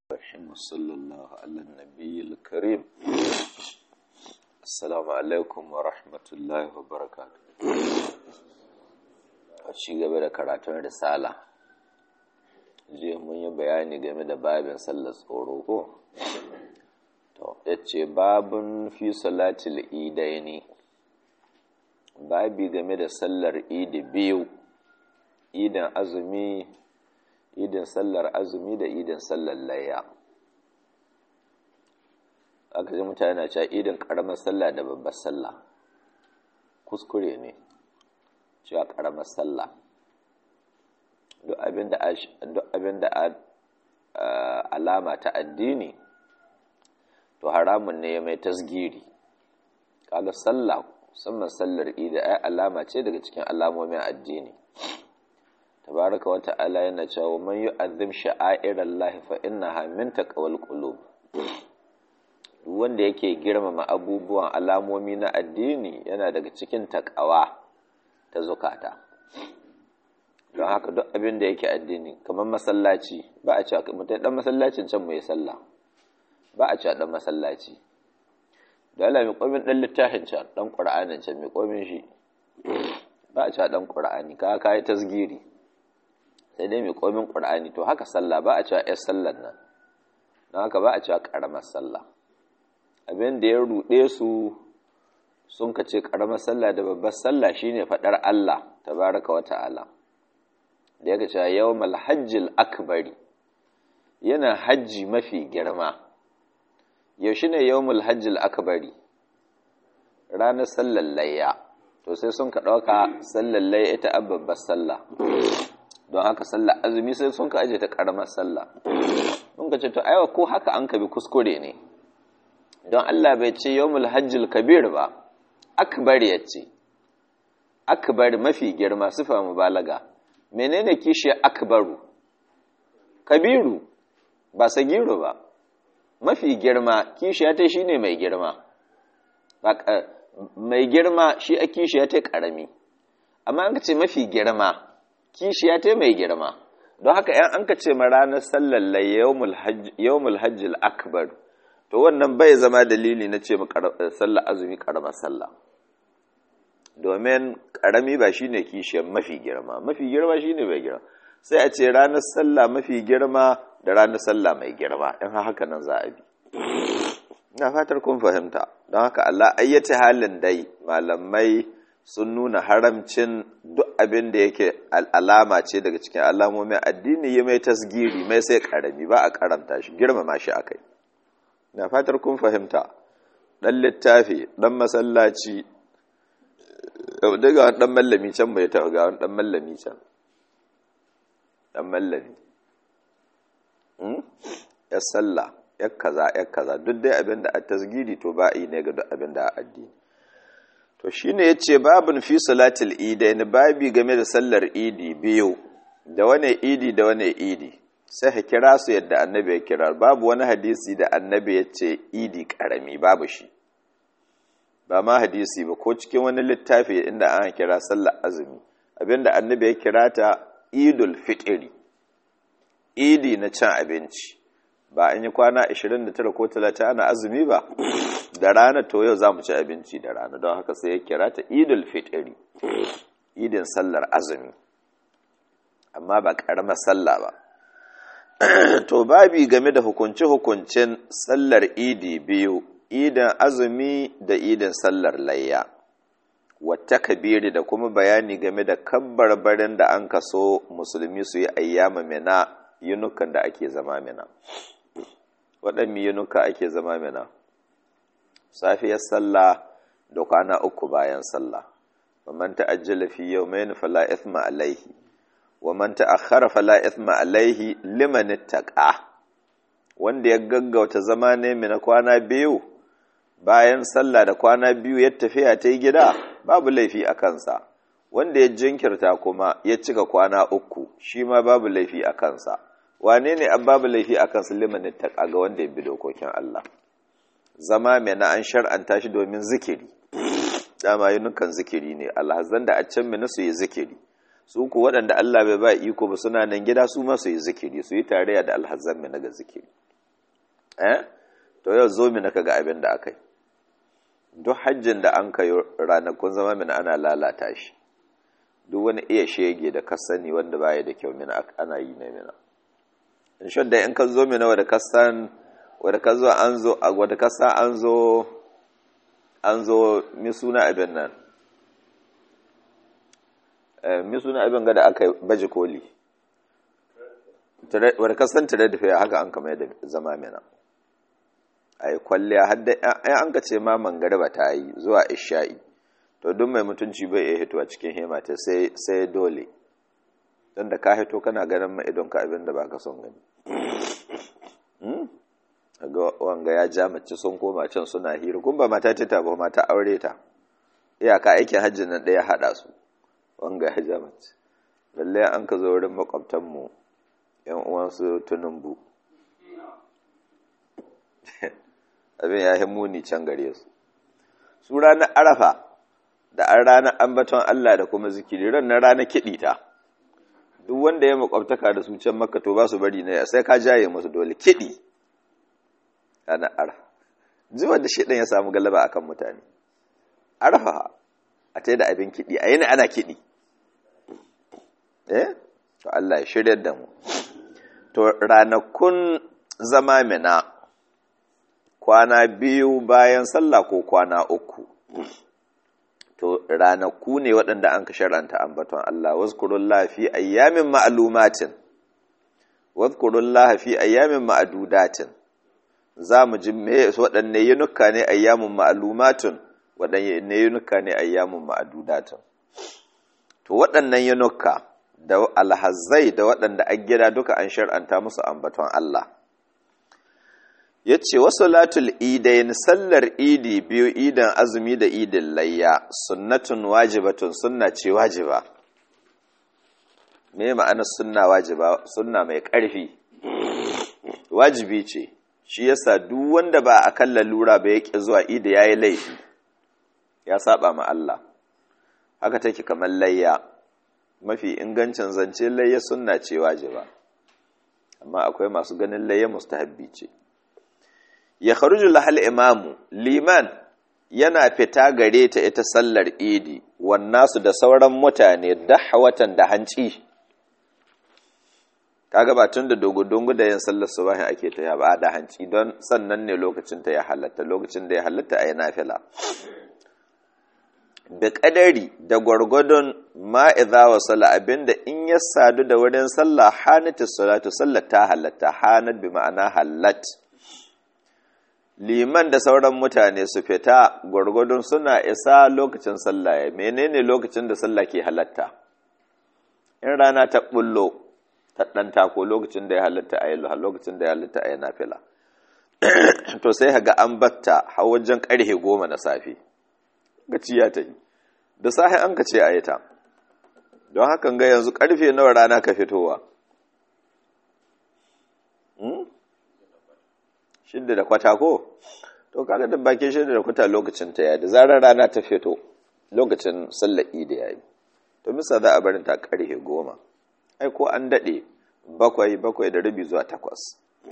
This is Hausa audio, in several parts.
الرحيم وصلى الله على النبي الكريم السلام عليكم ورحمة الله وبركاته a ci gaba da karatun risala jiya mun yi bayani game da babin sallar tsoro ko to yace babun fi salatil idaini babi game da sallar idi biyu idan azumi idin sallar azumi da idin sallar layya aka ji mutane na cewa idin karamar sallah da babbar sallah kuskure ne cewa karamar sallah duk abin da alama ta addini to haramun ne ya mai tasgiri kaga sallah musamman sallar idi ai alama ce daga cikin alamomin addini tabaraka wata ala yana cewa man yu'azzim sha'airallahi fa innaha min taqwal qulub wanda yake girmama abubuwan alamomi na addini yana daga cikin takawa ta zukata don haka duk abin da yake addini kamar masallaci ba a cewa mutum dan masallacin can mu yi sallah ba a cewa dan masallaci da Allah mai komin dan littafin can dan qur'anin can mai komin shi ba a cewa dan qur'ani ka kai tasgiri sai dai mai komin qur'ani to haka sallah ba a cewa yar sallar nan don haka ba a cewa karamar sallah abin da ya ruɗe su sun ka ce ƙaramar sallah da babbar sallah shine faɗar Allah tabaraka wa ta'ala da yake cewa yawmal hajjil akbari yana hajji mafi girma yaushe ne yawmul hajjil akbari ranar sallar layya to sai sun ka ɗauka sallar layya ita a babbar sallah don haka sallar azumi sai sun ka aje ta ƙaramar sallah sun ka ce to aiwa ko haka an ka bi kuskure ne don Allah bai ce yawmul hajjil kabir ba akbar ya ce akbar mafi girma sifa mubalaga menene kishi akbaru kabiru ba sagiru ba mafi girma kishi ya ta shine mai girma mai girma shi a kishi ya ta karami amma an ka ce mafi girma kishi ya ta mai girma don haka yan an ka ce ma ranar sallar yawmul hajjil akbar to wannan bai zama dalili na ce sallah azumi karamar sallah domin karami ba shine kishiyar mafi girma mafi girma shine mai girma sai a ce ranar sallah mafi girma da ranar sallah mai girma in haka nan za a bi ina fatar kun fahimta don haka Allah ayyace halin dai malamai sun nuna haramcin duk abin da yake alama ce daga cikin alamomin addini ya mai tasgiri mai sai karami ba a karanta shi girmama shi akai na fatar kun fahimta ɗan littafi ɗan masallaci daga wani ɗan mallami can bai taɓa ga wani ɗan mallami can ɗan mallami ya sallah ya kaza ya kaza duk dai abin da a tasgiri to ba yi ne ga duk abin da a addini to shine ya ce babin fi salatul idain babi game da sallar idi biyu da wane idi da wane idi sai ka kira su yadda annabi ya kira babu wani hadisi da annabi ya ce idi karami babu shi ba ma hadisi ba ko cikin wani littafi inda an kira sallar azumi abinda annabi ya kira ta idul fitri idi na cin abinci ba an yi kwana 29 ko 30 ana azumi ba da rana to yau za mu ci abinci da rana don haka sai ya kira ta idul fitri idin sallar azumi amma ba ƙaramar sallah ba to babi game da hukunce-hukuncen sallar idi biyu idan azumi da idan sallar layya wata kabiri da kuma bayani game da kabbarbarin da an kaso musulmi su yi ayyama mina yunukan da ake zama mina waɗanne yunuka ake zama mina safiyar sallah da kwana uku bayan sallah man ta'ajjala fi yawmayn fala ithma alaihi wa man ta'akhkhara fala ithma alaihi liman ittaqa wanda ya gaggauta zama ne mina kwana biyu bayan sallah da kwana biyu ya tafiya ta gida babu laifi a kansa wanda ya jinkirta kuma ya cika kwana uku shi ma babu laifi a kansa wane ne an babu laifi a kansa liman ittaqa ga wanda ya bi dokokin Allah zama mina an shar'anta shi domin zikiri dama yunukan zikiri ne alhazan da a can mina su yi zikiri su ku waɗanda Allah bai ba iko ba suna nan gida su ma su yi zikiri su yi tarayya da alhazzan mai naga zikiri eh to yau zo mina kaga abin da aka yi duk hajjin da an kai ranakun zama mina ana lalata shi duk wani iya shege da ka sani wanda baya da kyau mina ana yi na mina in shi da in ka zo mina wadda ka san wadda ka zo an zo wadda ka san an zo an zo mi suna abin nan mi suna abin ga da aka baje koli wadda ka san tare da fiye haka an kama da zama mina a yi kwalliya hadda an ka ce ma mangariba ta yi zuwa isha'i to duk mai mutunci bai iya hito a cikin hemata sai dole don da ka hito kana ganin ma idon ka abin da ba ka son gani ga wanga ya ja mace sun koma can suna hira kun ba mata ta ba mata aure ta iyaka aikin hajji nan ɗaya haɗa su wanga ya ja mace lallai an ka zo wurin makwabtanmu yan uwansu tunumbu abin ya muni can gare su su ranar arafa da an ranar ambaton Allah da kuma zikiri ran na ranar kiɗi ta duk wanda ya makwabtaka da su can maka to ba su bari na sai ka jaye musu dole kiɗi ranar arafa zuwa da shaidan ya samu galaba akan mutane arafa a ta da abin kiɗi a yana ana kiɗi eh to Allah ya shirya da mu to ranakun zama mina kwana biyu bayan sallah ko kwana uku to ranaku ne waɗanda an ka shar'anta ambaton Allah wazkurullah fi ayyamin ma'lumatin wazkurullah fi ayyamin ma'dudatin za mu ji me waɗanne yunuka ne ayyamun ma'lumatun waɗanne yunuka ne ayyamun ma'dudatin to waɗannan yunuka da alhazai da waɗanda a gida duka an shar'anta musu ambaton Allah ya ce wasu latul idayin sallar idi biyu idan azumi da idin layya sunnatun wajibatun sunna ce wajiba me ma'ana sunna wajiba sunna mai ƙarfi wajibi ce shi yasa duk wanda ba a kan lalura ba ya ƙi zuwa idi ya yi laifi ya saba ma Allah haka take kamar layya mafi ingancin zance layya sunna ce wajiba amma akwai masu ganin layya mustahabbi ce ya kharuju lahal imamu liman yana fita gare ta ita sallar idi wannasu da sauran mutane dahwatan da hanci kaga ba tun da dogo-dogo da yin sallar subahin ake ta ba da hanci don sannan ne lokacin ta ya halatta lokacin da ya halatta a yi nafila da ƙadari da gwargwadon ma'iza wa sala abinda in ya sadu da wurin sallah hanatu salatu sallar ta halatta hanat bi ma'ana halat liman da sauran mutane su fita gwargwadon suna isa lokacin sallah ya menene lokacin da sallah ke halatta in rana ta bullo ta ɗan tako lokacin da ya halatta a yi lokacin da ya halatta a yi nafila to sai ga an batta har wajen ƙarfe goma na safe gaciya ta yi da sahi an ka ce a yi ta don hakan ga yanzu ƙarfe nawa rana ka fitowa shidda da kwata ko to kaga da bakin shidda da kwata lokacin ta yayi da zarar rana ta fito lokacin sallar idi yayi to misa za a barin ta karhe goma ai ko an dade bakwai bakwai da rabi zuwa takwas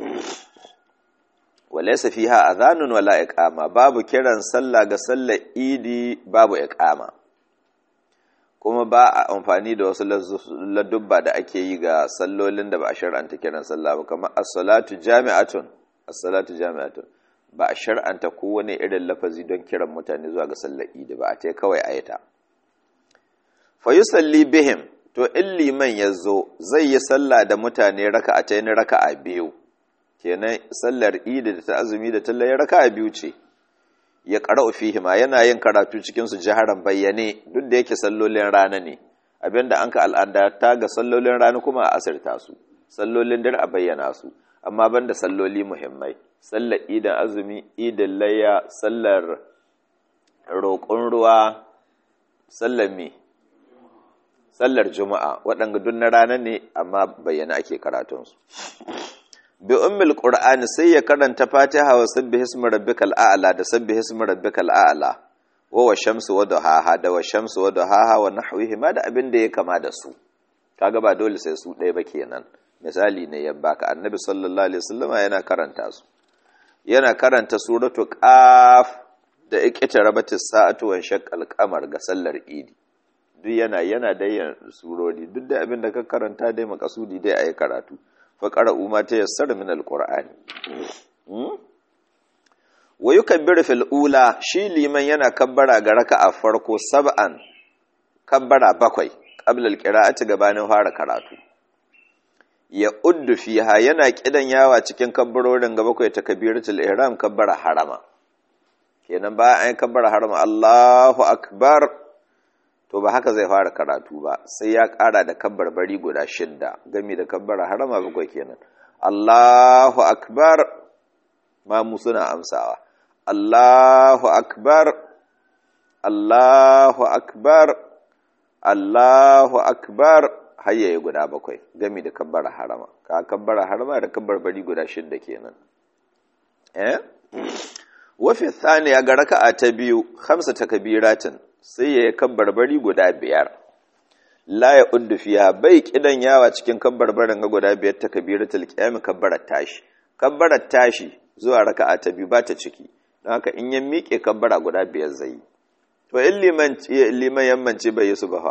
walaysa fiha adhanun wala iqama babu kiran sallah ga sallar idi babu iqama kuma ba a amfani da wasu ladubba da ake yi ga sallolin da ba a shar'anta kiran sallah ba kamar as-salatu jami'atun as-salatu jami'atun ba a shar'anta kowane irin lafazi don kiran mutane zuwa ga sallar idi ba a ta kawai ayata fa yusalli bihim to in liman yazo zai yi sallah da mutane raka'a ta yin raka'a biyu kenan sallar idi da ta azumi da tallaye raka'a biyu ce ya qara'u fihi ma yana yin karatu cikin su jaharan bayyane duk da yake sallolin rana ne abinda an ka al'ada ta ga sallolin rana kuma a asirta su sallolin dare a bayyana su amma banda salloli muhimmai sallar idan azumi idan layya sallar roƙon ruwa sallar me sallar juma'a waɗanda duk na rana ne amma bayyana ake karatunsu bi ummil qur'ani sai ya karanta fatiha wa sabbih ismi rabbikal a'la da sabbih ismi rabbikal a'la wa wa shamsu wa duhaha da wa shamsu wa duhaha wa nahwihi ma da abin da ya kama da su kaga ba dole sai su ɗaya ba kenan misali ne ya baka annabi sallallahu alaihi wasallam yana karanta su yana karanta suratu qaf da iqtarabatis sa'atu wa shaqqal qamar ga sallar idi duk yana yana da surori duk da abin da ka karanta dai makasudi dai ayi karatu fa qara'u ma tayassara min alqur'ani wa yukabbiru fil ula shi liman yana kabbara ga raka'a farko sab'an kabbara bakwai qabla alqira'ati gabanin fara karatu ya uddu fiha yana kidan yawa cikin kabbarorin ga bakwai takbiratul ihram kabbara harama kenan ba an kabbara harama Allahu akbar to ba haka zai fara karatu ba sai ya ƙara da kabbar bari guda shidda gami da kabbara harama bakwai kenan Allahu akbar ma mu suna amsawa Allahu akbar Allahu akbar Allahu akbar hayyaye guda bakwai gami da kabbara harama ka kabbara harama da kabbar bari guda shidda kenan eh wa fi thaniya ga raka'a ta biyu khamsa takbiratin sai ya yi bari guda biyar la ya uddu fiya bai kidan yawa cikin kabbarbarin ga guda biyar ta kabiratul qiyam kabbarar tashi kabbarar tashi zuwa raka'a ta biyu ba ta ciki don haka in ya miƙe kabbara guda biyar zai yi to in liman liman yammanci bai yi su ba fa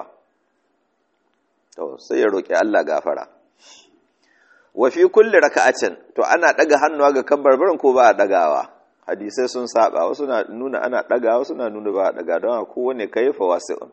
to sai ya roki Allah gafara wa fi kulli raka'atin to ana daga hannuwa ga kabbarbarin ko ba a dagawa hadisai sun saba wasu na nuna ana daga wasu na nuna ba daga don kowane kaifa wasi'un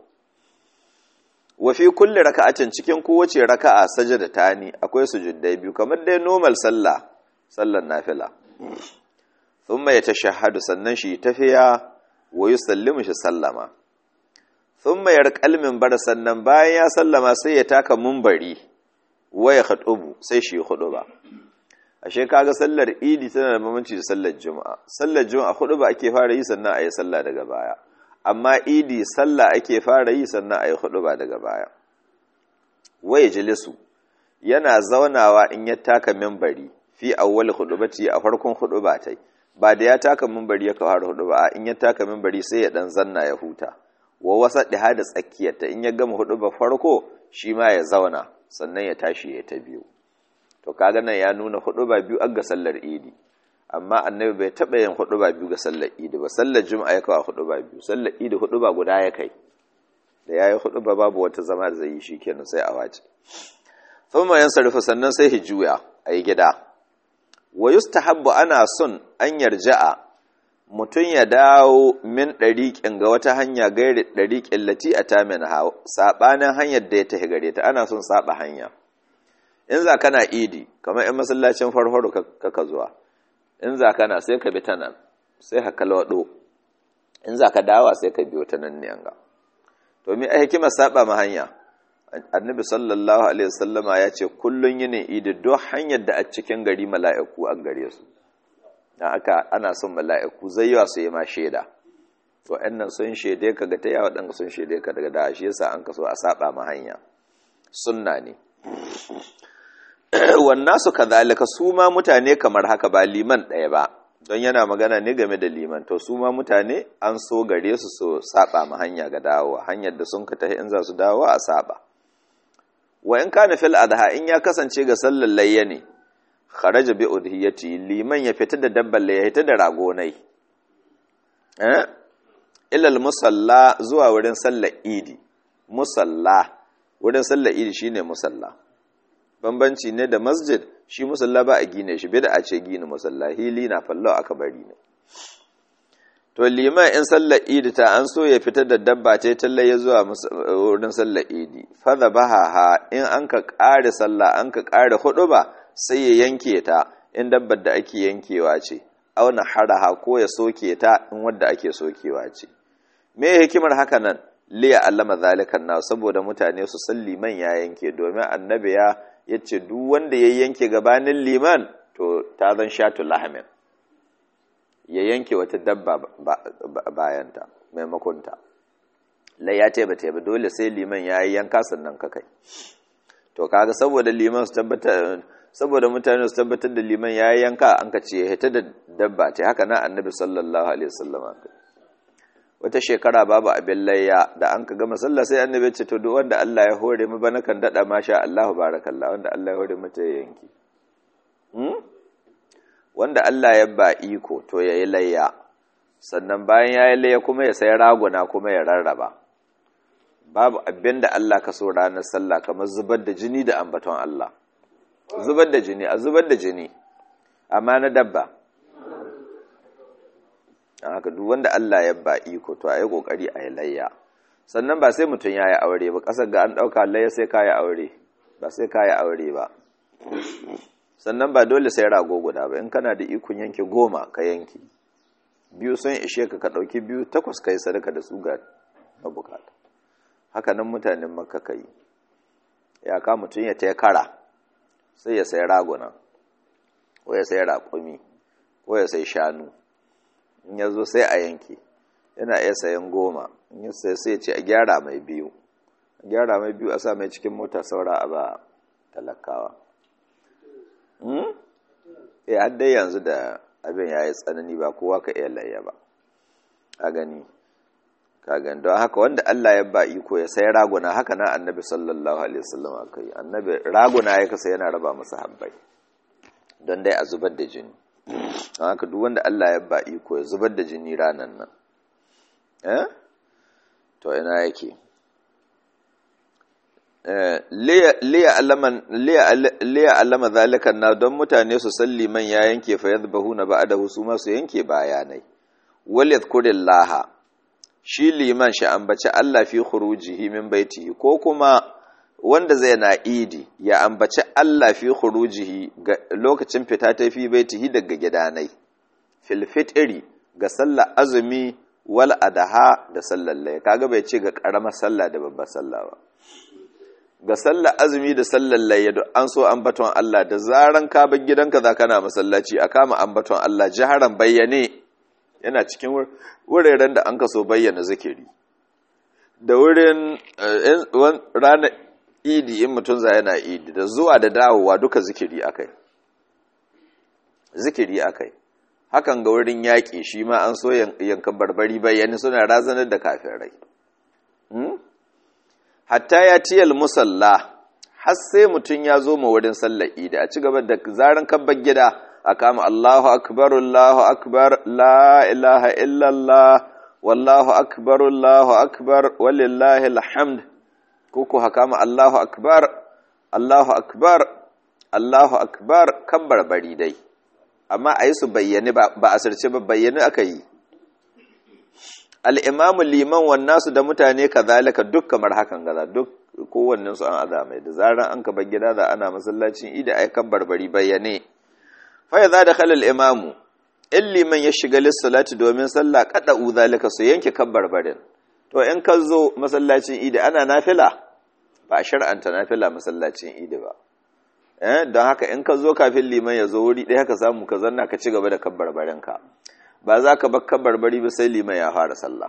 wa fi kulli raka'atin cikin kowace raka'a sajada tani akwai sujuddai biyu kamar dai normal sallah sallar nafila thumma yatashahhadu sannan shi tafiya wa yusallimu shi sallama thumma yarqal minbar sannan bayan ya sallama sai ya taka munbari wa ya khutubu sai shi khutuba ashe kaga sallar idi tana da bambanci da sallar juma'a sallar juma'a hudu ba ake fara yi sannan ayi sallah daga baya amma idi sallah ake fara yi sannan ayi hudu ba daga baya waye jilisu yana zaunawa in ya taka minbari fi awwal hudubati a farkon huduba tai ba da ya taka minbari ya fara huduba in ya taka minbari sai ya dan zanna ya huta wa wasa da da tsakiyarta in ya gama huduba farko shi ma ya zauna sannan ya tashi ya ta biyu to kaga nan ya nuna hudu ba biyu ga sallar idi amma annabi bai taba yin hudu ba biyu ga sallar idi ba sallar juma'a ya kawo hudu ba biyu sallar idi hudu ba guda ya kai da yayi hudu ba babu wata zama da zai yi shikenan sai a wace thumma yansarifu sannan sai hijuya ayi gida wa yustahabbu ana son an yarja'a mutum ya dawo min ɗariƙin ga wata hanya gairi ɗariƙin lati a tamin ha saɓanin hanyar da ya tafi gare ta ana son saɓa hanya in za kana idi kamar in masallacin farfaro kaka zuwa in za kana sai ka bi ta nan sai ka kalwado in za ka dawa sai ka biyo ta nan ne ga to mi a hikimar saba ma hanya annabi sallallahu alaihi wasallama ya ce kullun yinin idi duk hanyar da a cikin gari mala'iku an gare su dan aka ana son mala'iku zayyawa su yi ma shaida to nan sun shaide ka ga ta yawa dan sun shaide ka daga da shi yasa an kaso a saba ma hanya sunna ne wannan su kazalika su ma mutane kamar haka ba liman ɗaya ba don yana magana ne game da liman to su ma mutane an so gare su su saba ma hanya ga dawowa hanyar da sun ka tafi in za su dawo a saba wa in kana fil adha in ya kasance ga sallar layya ne kharaja bi udhiyati liman ya fita da dabbar layya fita da ragonai eh ila al musalla zuwa wurin sallar idi musalla wurin sallar idi shine musalla bambanci ne da masjid shi musalla ba a gine shi bida a ce gina musalla hili na fallo aka bari ne to liman in sallar idi ta an so ya fitar da dabba ta talle ya zuwa wurin sallar idi fadha baha in an ka kare sallah an ka kare hudu ba sai ya yanke ta in dabbar da ake yankewa ce auna haraha ko ya soke ta in wadda ake sokewa ce me hikimar haka nan liya allama zalikan na saboda mutane su san liman ya yanke domin annabi ya ya ce duk wanda ya yanke gabanin liman to ta zan shatu lahamin ya yanke wata dabba bayanta maimakonta lai ya teba teba dole sai liman ya yi yanka sannan ka kai to kaga saboda liman su tabbatar saboda mutane su tabbatar da liman ya yi yanka an ka ce hita da dabba ce haka na annabi sallallahu alaihi wasallama wata shekara babu abin layya da an ka gama sallah sai annabi ce to duk wanda Allah ya hore mu bana kan dada masha Allah barakallah wanda Allah ya hore mata yanki hmm wanda Allah ya ba iko to ya yi layya sannan bayan ya yi layya kuma ya sai raguna kuma ya rarraba babu abin da Allah ka so ranar sallah kamar zubar da jini da ambaton Allah zubar da jini a zubar da jini amma na dabba haka duk wanda Allah ya ba iko to a yi kokari a yi layya sannan ba sai mutum ya yi aure ba ƙasar ga an ɗauka layya sai ka yi aure ba sai ka yi aure ba sannan ba dole sai rago guda ba in kana da ikon yanki goma ka yanki biyu sun ishe ka ka ɗauki biyu takwas ka yi sadaka da su ga mabukata haka nan mutanen makka ka yi ya ka mutum ya taya kara sai ya sai raguna ko ya sai raƙumi ko ya sai shanu in ya zo sai a yanki yana iya sayan goma in ya sai sai ce a gyara mai biyu a gyara mai biyu a sa mai cikin mota saura a ba talakawa eh har dai yanzu da abin ya yi tsanani ba kowa ka iya layya ba a gani ka gani don haka wanda Allah ya ba iko ya sai raguna haka na annabi sallallahu alaihi wasallam aka yi annabi raguna ya kasa yana raba masa habbai don dai a zubar da jini don haka duk wanda Allah ya ba iko ya zubar da jini ranan nan eh to ina yake liya alama zalikan na don mutane su salli man ya yanke fa yadbahu na ba da su ma su yanke bayanai wal yadhkurillaha shi liman shi ambaci Allah fi khurujihi min baitihi ko kuma wanda zai na idi ya ambaci Allah fi khurujihi ga lokacin fita ta fi baitihi daga gidanai fil fitri ga sallar azumi wal adaha da sallar lay kaga bai ce ga karamar sallah da babbar sallah ba ga sallar azumi da sallar layya duk an so ambaton Allah da zaran ka bar gidanka za kana masallaci a kama ambaton Allah jaharan bayyane yana cikin wuraren da an kaso bayyana zikiri da wurin ranar idi in mutum za yana idi da zuwa da dawowa duka zikiri akai zikiri akai hakan ga wurin yaƙi shi ma an so yankan barbari bayyane suna razanar da kafirai hatta ya tiyal musalla har sai mutum ya zo ma wurin sallar idi a ci gaba da zaran kabbar gida a kama Allahu akbar Allahu akbar la ilaha illallah wallahu akbar Allahu akbar walillahi alhamd kuku hakama Allahu akbar Allahu akbar Allahu akbar kabbar bari dai amma a yi su bayyane ba a sirce ba bayyane aka yi al'imamu liman wannan su da mutane ka zalika duk kamar hakan gaza duk kowannen su an azamai da zaran an kaba gida da ana masallacin ida ai kan barbari bayyane fa za da khalal imamu in liman ya shiga lissalati domin sallah kada u zalika su yanke kan barbarin to in ka zo masallacin idi ana nafila ba a shar'anta nafila masallacin idi ba eh don haka in ka zo kafin liman ya zo wuri ɗaya ka samu ka zanna ka ci gaba da kan barbarinka ba za ka bakka barbari ba sai liman ya fara sallah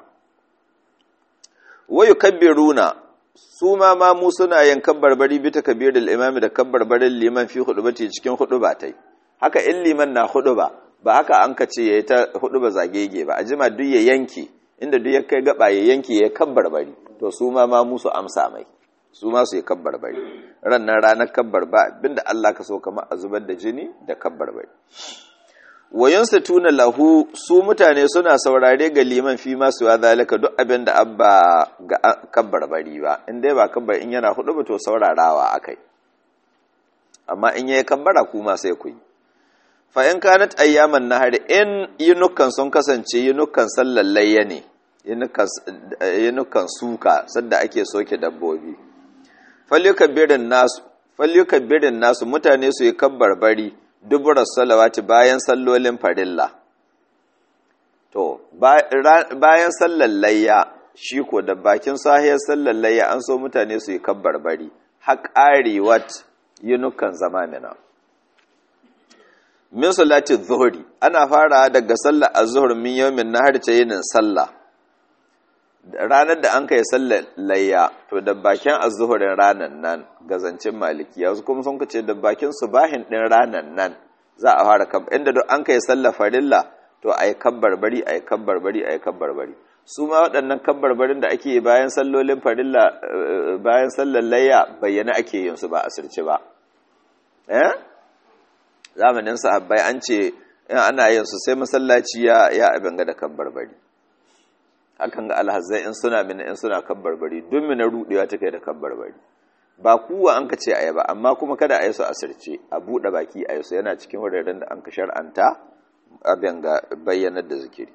wayu kabbiruna su ma ma mu suna yin barbari bi takbirul imami da kabbarbarin liman fi hudubati cikin huduba tai haka in liman na huduba ba haka an ka ce yayi ta huduba zagege ba ajima duk ya yanki inda duk ya kai gaba ya yanki ya kabbarbari to su ma ma mu su amsa mai su ma su yi kabbarbari ran nan ranar kabbar ba abinda Allah ka so kamar a zubar da jini da kabbarbari wayansu tuna lahu su mutane suna saurare ga liman fi masu ya zalika duk abin da abba ga kabbar bari ba in dai ba kabbar in yana hudu ba to saurarawa akai amma in yayi kabbara kuma sai ku yi fa in kanat ayyaman nahar in yinukan sun kasance yinukan sallar layya ne yinukan suka sadda ake soke dabbobi falyukabbirin nasu falyukabbirin nasu mutane su yi kabbar bari duburar salawati bayan sallolin farilla to bayan sallar layya shi ko da bakin sahiyar sallar layya an so mutane su yi kabbar bari haƙarewat yunukan zamanina min salati zuhuri ana fara daga sallar azhur min yawmin nahar ta yinin sallah ranar da an kai sallar layya to da bakin azhurin ranan nan gazancin malikiya wasu kuma sun kace da bakin subahin din ranan nan za a fara kab inda duk an kai sallar farilla to ayi kabbar bari ayi kabbar bari ayi kabbar bari su ma waɗannan kabbar barin da ake bayan sallolin farilla bayan sallar layya bayyana ake yin su ba asirce ba eh zamanin sahabbai an ce in ana yin su sai masallaci ya ya abin ga da kabbarbari hakan ga alhazai in suna mina in suna kabbarbari duk mina rudewa take da kabbarbari ba kuwa an ka ce a ba amma kuma kada a yi su asirce a buɗe baki a yi su yana cikin wuraren da an ka shar'anta abin ga bayyanar da zikiri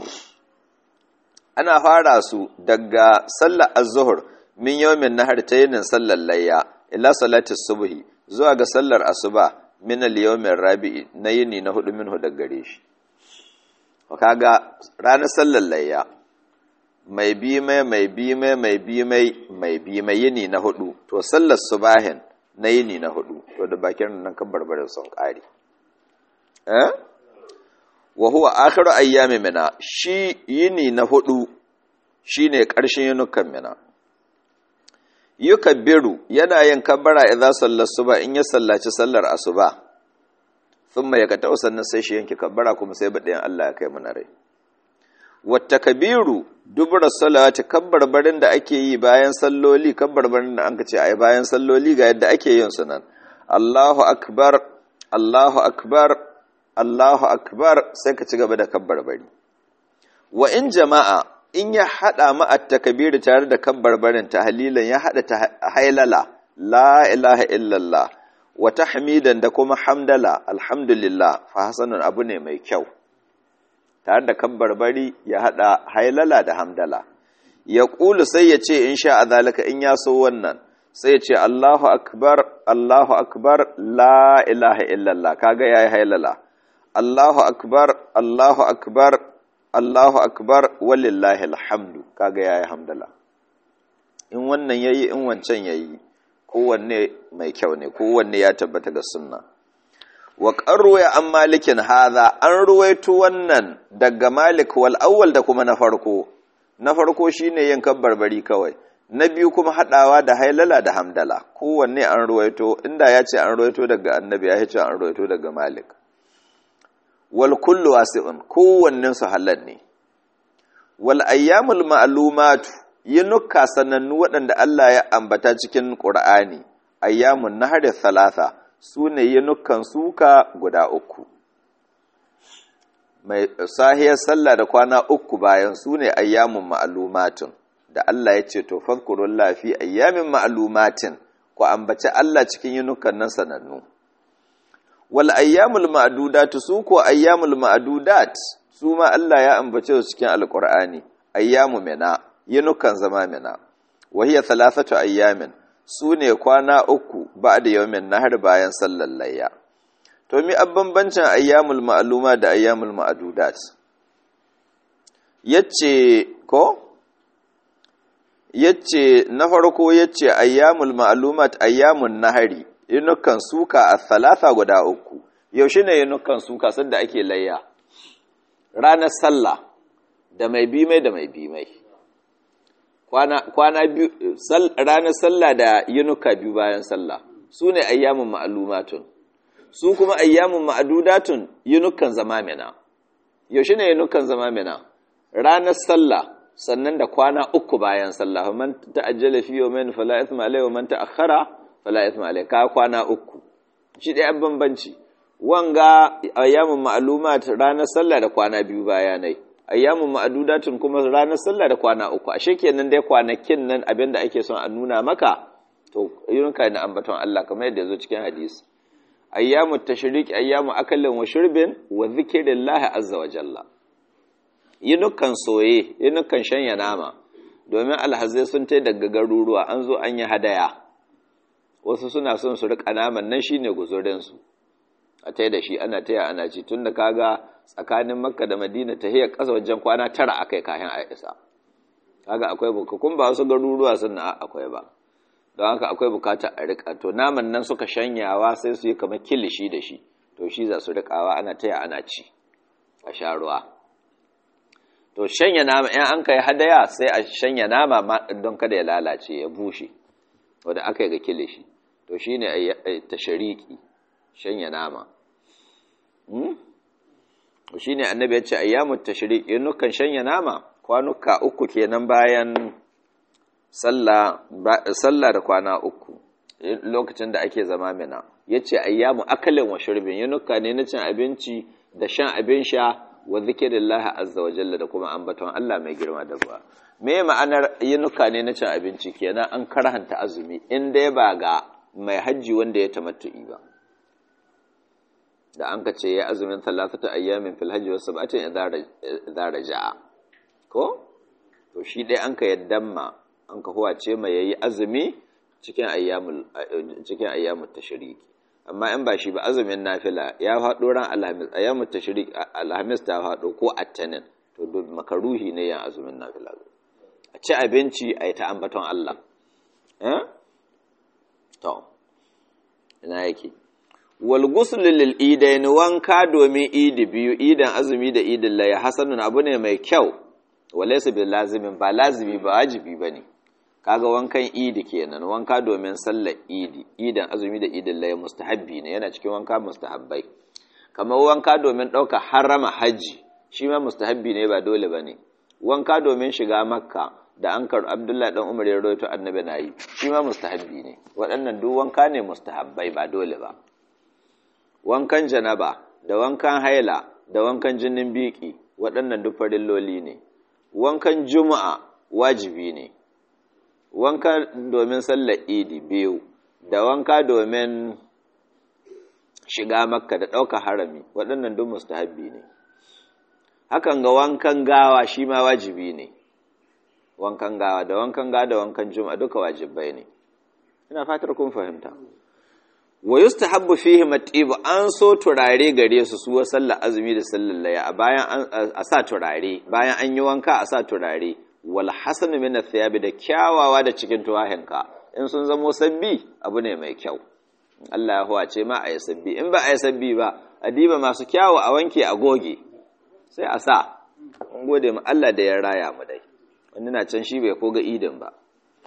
ana fara su daga sallar az-zuhr min yawmin nahar ta yinin sallar layya ila salati subhi zuwa ga sallar asuba min al-yawmin rabi'i na yini na hudu minhu daga gare shi kaga ranar sallar layya mai bi mai mai bi mai mai bi mai mai bi mai yini na hudu to sallar subahin na yini na hudu to da bakin nan kan barbarin sun kare eh wa huwa akhiru ayyami mina shi yini na hudu shine karshen yinukan mina yukabbiru yana yin kabbara idza sallar suba in ya sallaci sallar asuba thumma yakata sannan sai shi yanke kabbara kuma sai badayan Allah ya kai mana rai wata kabiru dubura salawati kabbarbarin da ake yi bayan salloli kabbarbarin da an ka ce ai bayan salloli ga yadda ake yin su nan Allahu akbar Allahu akbar Allahu akbar sai ka ci gaba da kabbarbari wa in jama'a in ya hada ma at-takbir tare da kabbarbarin tahlilan ya hada ta hailala la ilaha illallah wa tahmidan da kuma hamdala alhamdulillah fa hasanun abu ne mai kyau tare da kabbarbari ya hada hailala da hamdala ya ƙulu sai ya ce in sha zalika in ya so wannan sai ya ce Allahu akbar Allahu akbar la ilaha illallah kaga yayi hailala Allahu akbar Allahu akbar Allahu akbar walillahi alhamdu kaga yayi hamdala in wannan yayi in wancan yayi kowanne mai kyau ne kowanne ya tabbata ga sunna wa qarruya an malikin hadha an ruwaito wannan daga malik wal awwal da kuma na farko na farko shine yin kabbarbari kawai na biyu kuma hadawa da hailala da hamdala kowanne an ruwaito inda ya ce an ruwaito daga annabi ya ce an ruwaito daga malik wal kullu wasi'un kowannen su halal ne wal ayyamul ma'lumatu yinuka sanannu waɗanda Allah ya ambata cikin Qur'ani ayyamun nahari thalatha sune yinukan suka guda uku mai sahiyar sallah da kwana uku bayan sune ayyamun ma'lumatun da Allah ya ce to fadhkurullahi fi ayyamin ma'lumatin ku ambaci Allah cikin yinukan nan sanannu wal ayyamul ma'dudat su ko ayyamul ma'dudat su ma Allah ya ambace su cikin alqur'ani ayyamu mina yinukan zama mina wa hiya thalathatu ayyamin sune kwana uku ba'da yawmin nahar bayan sallar layya to mi bambancin ayyamul ma'luma da ayyamul ma'dudat yace ko yace na farko yace ayyamul ma'lumat ayyamun nahari yinukan suka a thalatha guda uku yaushe ne yinukan suka sanda ake layya ranar sallah da mai bi mai da mai bi mai kwana kwana biyu ranar sallah da yinuka biyu bayan sallah su ne ayyamun ma'lumatun su kuma ayyamun ma'dudatun yinukan zama mina yaushe ne yinukan zama mina ranar sallah sannan da kwana uku bayan sallah man ta'ajjala fi yawmin fala ithma alayhi wa man ta'akhkhara fala ithma alayhi ka kwana uku shi dai bambanci wanga ayyamun ma'lumat ranar sallah da kwana biyu bayanai ayyamun ma'dudatun kuma ranar sallah da kwana uku ashe kenan dai kwanakin nan abinda ake son a nuna maka to yunka na ambaton Allah kamar yadda yazo cikin hadisi ayyamut tashriq ayyamu akalin wa shurbin wa dhikrillahi azza wa jalla yinukan soye yinukan shanya nama domin alhazai sun tai daga garuruwa an zo an yi hadaya wasu suna son su rika naman nan shine guzurin su a tai da shi ana taya ana ci tunda kaga tsakanin makka da madina ta hiyar ƙasa wajen kwana tara akai kayan a isa kaga akwai bukakun ba wasu garuruwa sun na akwai ba don haka akwai bukata a rika to naman nan suka shanyawa sai su yi kamar kilishi da shi to shi za su rikawa ana taya ana ci a sha ruwa to shanya nama in an kai hadaya sai a shanya nama don kada ya lalace ya bushe wanda aka yi ga kilishi to shine tashariki shanya nama shi ne annabi ya ce ayyamut tashriq nukan shanya nama kwanuka uku kenan bayan sallah da kwana uku lokacin da ake zama mina yace ayyamu akalin wa shurbin yunuka ne na cin abinci da shan abin sha wa zikirillah azza wa jalla da kuma ambaton Allah mai girma da ruwa me ma'anar yinuka ne na cin abinci kenan an karhanta azumi in dai ba ga mai hajji wanda ya tamattu'i ba da an ka ce ya azumin talatata ayyamin fil hajji wasu sab'atin idza raja'a ko to shi dai an ka yaddan ma an ka huwace mai yayi azumi cikin ayyamul cikin ayyamut tashriki amma in ba shi ba azumin nafila ya faɗo ran alhamis ayyamut tashrik alhamis ta faɗo ko attanin to duk makaruhi ne yan azumin nafila a ci abinci a yi ta ambaton Allah eh to ina yake wal ghusl lil idain wanka domin idi biyu idan azumi da idin laya hasanun abu ne mai kyau walaysa bil lazimin ba lazimi ba wajibi bane kaga wankan idi kenan wanka domin sallar idi idan azumi da idin laya mustahabbi ne yana cikin wanka mustahabbai kamar wanka domin ɗauka harama haji shi ma mustahabbi ne ba dole bane wanka domin shiga makka da an karu abdullahi dan umar ya rawaito annabi na yi shi ma mustahabbi ne waɗannan duk wanka ne mustahabbai ba dole ba wankan janaba da wankan haila da wankan jinin biki waɗannan duk farilloli ne wankan juma'a wajibi ne wanka domin sallar idi biyu da wanka domin shiga makka da ɗauka harami waɗannan duk mustahabbi ne hakan ga wankan gawa shi ma wajibi ne wankan gawa da wankan gawa da wankan juma'a duka wajibai ne ina fatar kun fahimta wa yustahabbu fihi matibu an so turare gare su su sallar azumi da sallar laya bayan a sa turare bayan an yi wanka a sa turare wal hasanu min athiyabi da kyawawa da cikin tuwahinka in sun zamo sabbi abu ne mai kyau Allah ya huwace ma a yi sabbi in ba a yi sabbi ba a diba masu kyawu a wanke a goge sai a sa an gode mu Allah da ya raya mu dai wani na can shi bai koga idin ba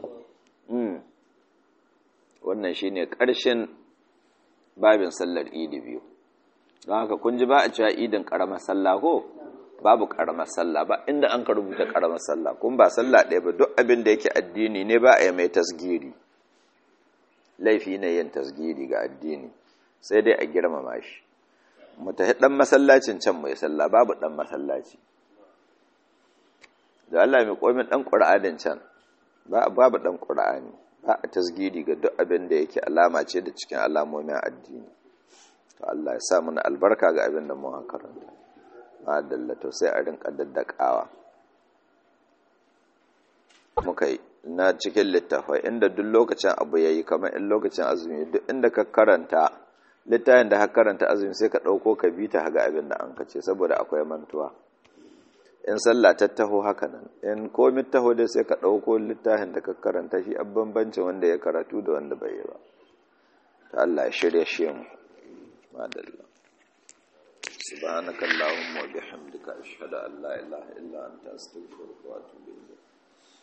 wannan shine ƙarshen babin sallar idi biyu don haka kun ji ba a cewa idin ƙaramar sallah ko babu ƙaramar sallah ba inda an ka rubuta ƙaramar sallah kun ba sallah ɗaya ba duk abin da yake addini ne ba a yi mai tasgiri laifi ne yin tasgiri ga addini sai dai a girmama shi mu tafi ɗan masallacin can mai sallah babu ɗan masallaci da Allah mai komin ɗan ƙura'anin can babu ɗan ƙura'ani ba a tasgiri ga duk abin da yake alama ce da cikin alamomin addini to Allah ya sa mana albarka ga abin da mun karanta ma dallato sai a rinka daddakawa muka yi na cikin littafai inda duk lokacin abu yayi kamar in lokacin azumi duk inda ka karanta littafin da ka karanta azumi sai ka ɗauko ka bi ta ga abin da an kace saboda akwai mantuwa in sallah ta taho haka nan in komi taho dai sai ka ɗauko littafin da ka karanta shi a bambancin wanda ya karatu da wanda bai yi ba ta Allah ya shirya shi mu madalla subhanakallahumma wa bihamdika ashhadu an la ilaha illa anta astaghfiruka wa atubu ilayk